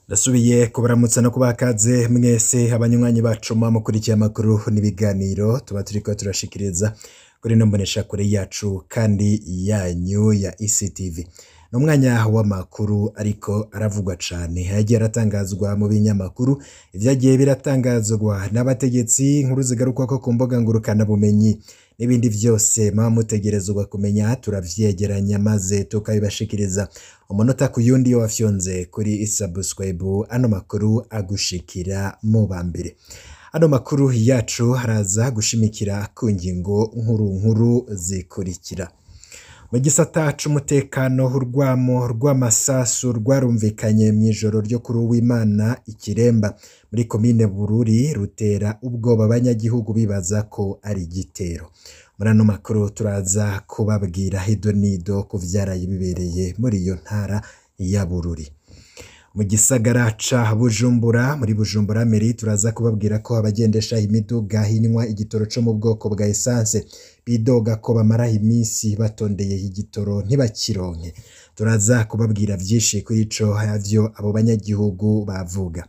Ndasubiye kubaramutsa no kubakaze mwese abanywanyi bacu muba mukurikiye amakuru n'ibiganiro tuba turiko turashikiriza kuri ino mboneshakure yacu kandi yanyu ya ECTV. Ni umwanya w'amakuru ariko aravugwa cane yagiye aratangazwa mu binyamakuru ivyagiye biratangazwa n'abategetsi inkuru zigarukwako ku mbuga ngurukanabumenyi n'ibindi vyose muba mutegerezwa kumenya turavyegeranya maze tukabibashikiriza umunota ku yundi iyo wafyonze kuri subscribe ano makuru agushikira mu ba mbere ano makuru yacu haraza gushimikira ku ngingo nkuru nkuru zikurikira mu gisata c'umutekano urwamo rw'amasasu rwarumvikanye mw'ijoro ryo kuri uwimana ikiremba muri komine bururi rutera ubwoba abanyagihugu bibaza ko ari igitero muri ano makuru turaza kubabwira hidonido ku vyaraye bibereye muri iyo ntara ya bururi mu gisagara ca bujumbura muri bujumbura meri turaza kubabwira ko abagendesha imiduga hinywa igitoro co mu bwoko bwa esanse bidoga ko bamara iminsi batondeye igitoro ntibakironke turaza kubabwira vyinshi kuri ico havyo abo banyagihugu bavuga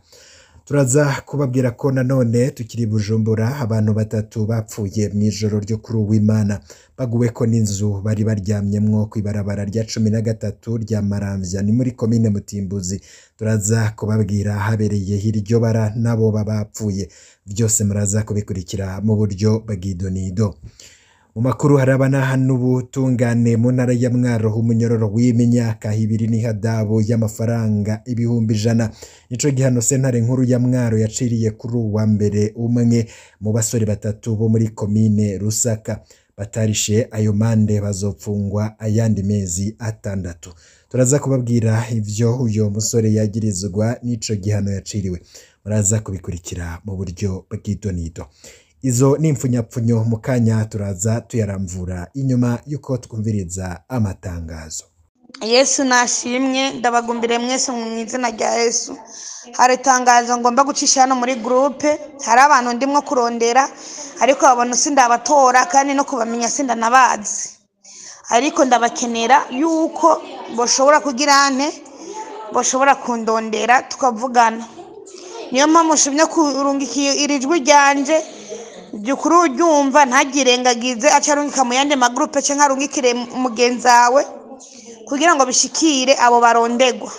turaza kubabwira ko nanone tukiri bujumbura abantu batatu bapfuye mw'ijoro ryo kuri uwimana baguweko n'inzu bari baryamyemwo kw'ibarabara rya cumi na gatatu rya maramvya ni muri komine mutimbuzi turaza kubabwira habereye iryo bara nabo babapfuye vyose muraza kubikurikira mu buryo bw'idonido mu makuru harabana n'ubutungane mu ntara ya mwaro umunyororo w'imyaka ibiri n'ihadabu y'amafaranga ibihumbi ijana nico gihano sentare nkuru ya mwaro yaciriye kuri uwa mbere umwe mu basore batatu bo muri komine rusaka batarishe ayo mande bazopfungwa ayandi mezi atandatu turaza kubabwira ivyo uyo musore yagirizwa n'ico gihano yaciriwe muraza kubikurikira mu buryo bw'idonido izo ni impfunyapfunyo mu kanya turaza tuyaramvura inyuma y'uko twumviriza amatangazo yesu nashimwe ndabagumbire mwese mu izina rya yesu hari itangazo ngomba gucisha hano muri gurupe hari abantu ndimwo kurondera ariko babona sindabatora kandi no kubamenya sindanabazi ariko ndabakenera yuko bashobora kugira ante bashobora kundondera tukavugana niyo mpamvu nshimye kurungikiye iri jwi ryanje jyukuri uryumva ntagirengagize acarungika mu yandi magurupe cyangwa arungikire mugenzi wawe kugira ngo bishikire abo barondegwa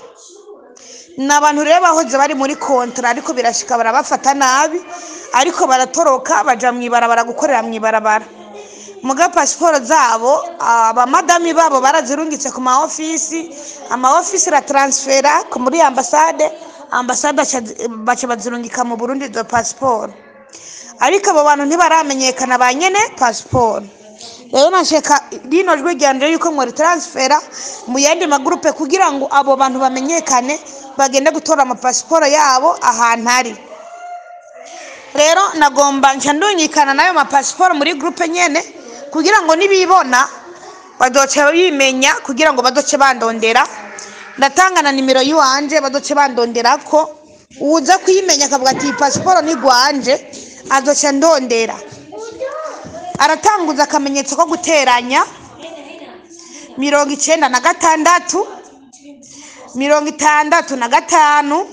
ni abantu rero bahoze bari muri kontara ariko birashika barabafata nabi ariko baratoroka baja mu ibarabara gukorera mu ibarabara muga pasiporo zabo abamadami babo barazirungitse ku ma ofisi ama ofisi ra transfera muri ambasade ambasade baca bazirungika mu burundi izo pasiporo ariko abo bantu ntibaramenyekana ba nyene pasiporo rero nasheka rino jwi ryanje yuko mwari transfera mu yandi magurupe kugira ngo abo bantu bamenyekane bagende gutora amapasiporo yabo ahantu ari rero nagomba nca ndunyikana n'ayo mapasiporo muri gurupe nyene kugira ngo nibibona badoce bimenya kugira ngo badoce bandondera ndatanga na nimero yiwanje badoce bandondera ko uza kuyimenya akavuga ati iyi pasiporo ni rwanje adoce ndondera aratanguza akamenyetso ko guteranya mirongo icenda na gatandatu mirongo itandatu na gatanu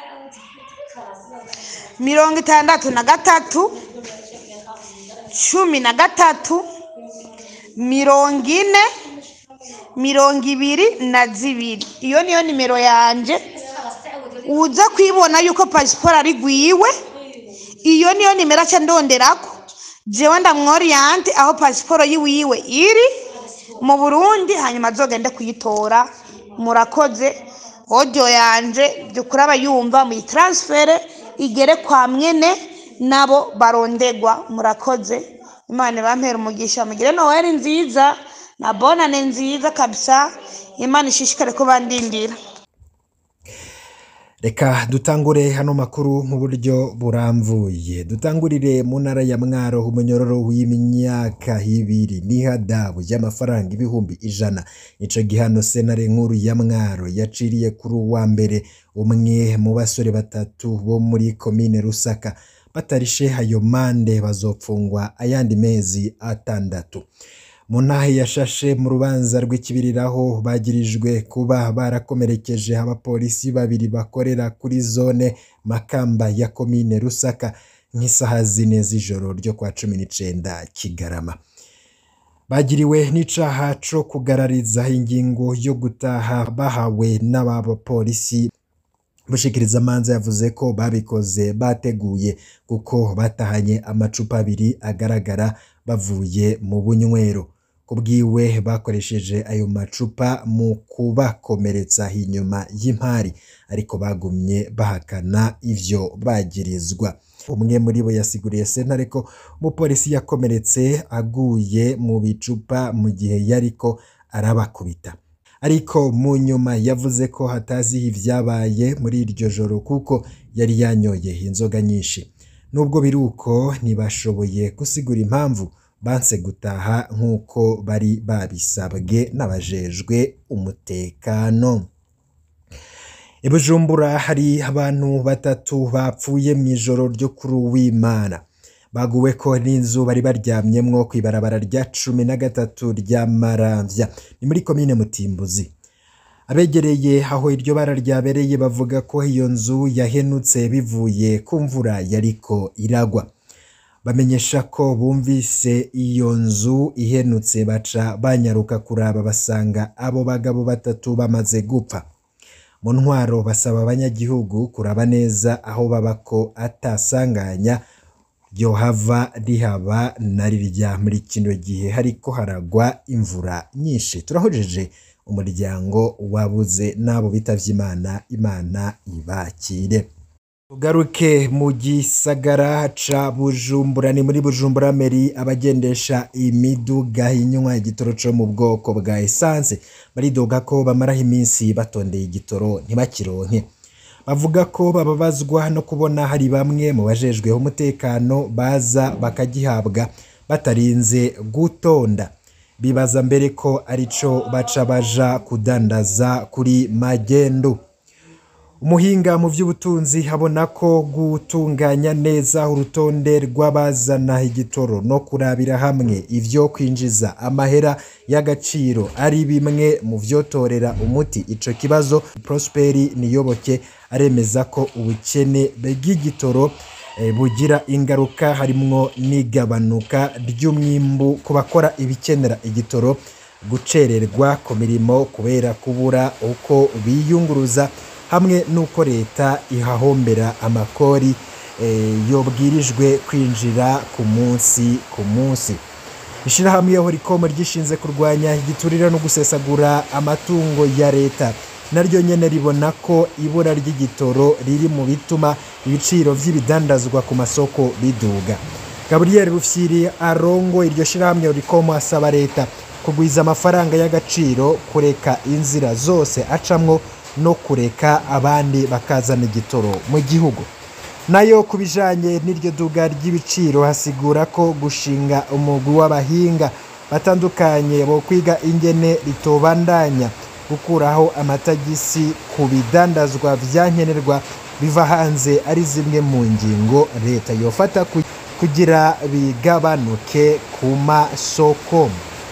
mirongo itandatu na gatatu cumi na gatatu mirongo ine mirongo ibiri na zibiri iyo niyo nimero yanje uza kwibona yuko pasiporo ari gwiwe iyo niyo nimero aca ndonderako jewe ndamworiyante aho pasiporo yiwiwe iri mu burundi hanyuma azogende kuyitora murakoze odiyo yanje byukuri abayumva muyitaransifere igere kwa mwene nabo barondegwa murakoze imana ibampera umugisha mugire noweli nziza na bonane nziza kabisa imana ishishikare kubandindira reka dutangure hano makuru mu buryo buramvuye dutangurire mu ntara ya mwaro umunyororo w'imyaka ibiri n'ihadabu y'amafaranga ibihumbi ijana ico gihano senare nkuru ya mwaro yaciriye kuri uwa mbere umwe mu basore batatu bo muri komine rusaka batarishe ayo mande bazopfungwa ayandi mezi atandatu mu ntahe yashashe mu rubanza rw'ikibiriraho bagirijwe kuba barakomerekeje abapolisi babiri bakorera kuri zone makamba ya komine rusaka nk'isaha zine z'ijoro ryo kwa cumi n'icenda kigarama bagiriwe n'icaha co kugarariza ingingo yo gutaha bahawe n'aba bapolisi Mushikiriza amanza yavuze ko babikoze bateguye kuko batahanye amacupa abiri agaragara bavuye mu bunywero kubwiwe bakoresheje ayo macupa mu kubakomeretsa inyuma y'impari ariko bagumye bahakana ivyo bagirizwa umwe muri bo yasiguriye sentare ko umupolisi yakomeretse aguye mu bicupa mu gihe yariko arabakubita ariko mu nyuma yavuze ko hatazi ivyabaye muri iryo joro kuko yari yanyoye inzoga nyinshi nubwo biri uko ntibashoboye gusigura impamvu banse gutaha nk'uko bari babisabwe n'abajejwe umutekano i bujumbura hari abantu batatu bapfuye mu ijoro ryo kuri uwimana baguwe ko n'inzu bari baryamyemwo ku ibarabara rya cumi na gatatu rya maramvya ni muri komine mutimbuzi abegereye aho iryo bara ryabereye bavuga ko iyo nzu yahenutse bivuye ku mvura yariko iragwa bamenyesha ko bumvise iyo nzu ihenutse baca banyaruka kuraba basanga abo bagabo batatu bamaze gupfa mu ntwaro basaba abanyagihugu kuraba neza aho baba ko atasanganya ryohava rihaba na rirya muri kino gihe hariko haragwa imvura nyinshi turahojeje umuryango wabuze n'abo bitavye imana imana ibakire tugaruke mu gisagara ca bujumbura ni muri bujumbura meri abagendesha imiduga inywa igitoro co mu bwoko bwa esanse baridoga ko bamaraho iminsi batondeye igitoro ntibakironke bavuga ko bababazwa no kubona hari bamwe mu bajejweho umutekano baza bakagihabwa batarinze gutonda bibaza mbere ko arico baca baja kudandaza kuri magendu umuhinga mu by'ubutunzi abona ko gutunganya neza urutonde rw'abazana igitoro no kurabira hamwe ivyo kwinjiza amahera y'agaciro ari bimwe mu vyotorera umuti ico kibazo prosperi niyoboke aremeza ko ubukene bw'igitoro eh, bugira ingaruka harimwo n'igabanuka ry'umwimbu ku bakora ibikenera igitoro gucererwa ku mirimo kubera kubura uko biyunguruza hamwe n'uko leta ihahombera amakori eh, yobwirijwe kwinjira ku munsi ku munsi ishirahamwe horikomo ryishinze kurwanya igiturire no gusesagura amatungo ya leta naryo nyene ribona ko ibura ry'igitoro riri mu bituma ibiciro vy'ibidandazwa ku masoko biduga gaburiyeri rufyiri arongo iryo shirahamwe horikomo asaba leta kugwiza amafaranga y'agaciro kureka inzira zose acamwo no kureka abandi bakazana igitoro mu gihugu nayo ku bijanye n'iryo duga ry'ibiciro hasigura ko gushinga umugwi w'abahinga batandukanye bo kwiga ingene ritobandanya gukuraho amatagisi ku bidandazwa vyankenerwa biva hanze ari zimwe mu ngingo leta yofata ku- kugira bigabanuke ku masoko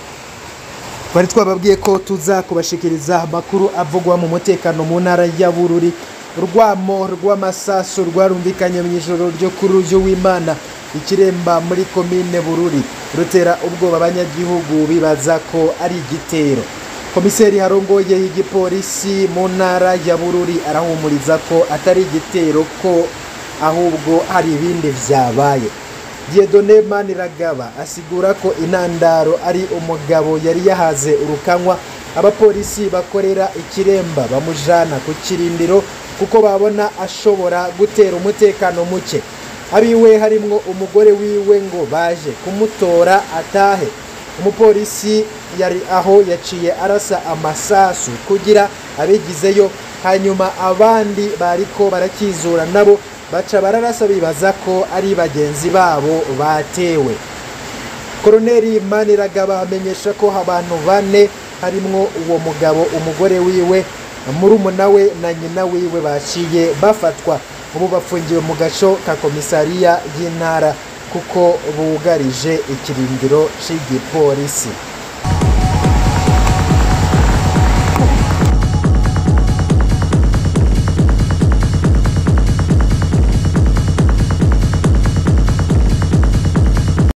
twari twababwiye ko tuza kubashikiriza amakuru avugwa mu mutekano mu ntara ya bururi urwamo rw'amasasu rwarumvikanye mu ijoro ryo kuri uyu w'imana ikiremba muri komine bururi rutera ubwoba abanyagihugu bibaza ko ari igitero komiseri harongoye igipolisi mu ntara ya bururi arahumuriza ko atari igitero ko ahubwo hari ibindi vyabaye Dieudonne Maniragaba asigura ko intandaro ari umugabo yari yahaze urukanywa abapolisi bakorera ikiremba bamujana ku kirindiro kuko babona ashobora gutera umutekano muke abiwe harimwo umugore wiwe ngo baje kumutora atahe umupolisi yari aho yaciye arasa amasasu kugira abigizeyo hanyuma abandi bariko barakizura nabo baca bararasa bibaza ko ari bagenzi babo batewe koroneri maniragaba amenyesha ko abantu bane harimwo uwo mugabo umugore wiwe murumuna we na nyina wiwe baciye bafatwa ubu bafungiwe mu gaco ka komisariya y'intara kuko bugarije ikirindiro cy'igipolisi